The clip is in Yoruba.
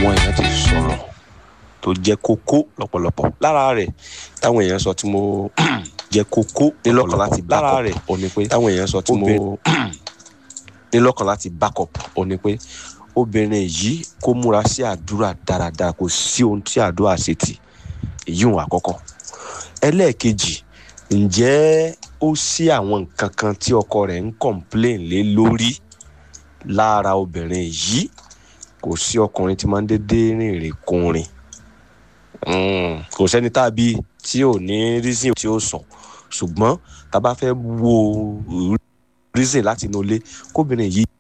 àwọn èèyàn ti sọ̀rọ̀ tó jẹ́ kókó lọ́pọ̀lọpọ̀ lára rẹ̀ táwọn èèyàn sọ tí mo jẹ́ kókó nílọ́kàn láti lára rẹ̀ ò ní pé táwọn èèyàn sọ tí mo nílọ́kàn láti backup ò ní pé obìnrin yìí kó múra sí àdúrà dáradára kò sí ohun tí àdúrà ṣe tì èyí òun àkọ́kọ́ ẹlẹ́ẹ̀kejì ǹjẹ́ ó sí àwọn nǹkan kan tí ọkọ rẹ̀ ń complain lé lórí lára obìnrin yìí kò sí ọkùnrin tí máa ń dédé rìnrìn kùnrin kò sẹ́ni tàbí tí ò ní reason tí ó sọ ṣùgbọ́n tá a bá fẹ́ wo reason láti inú ilé kóbìnrin yìí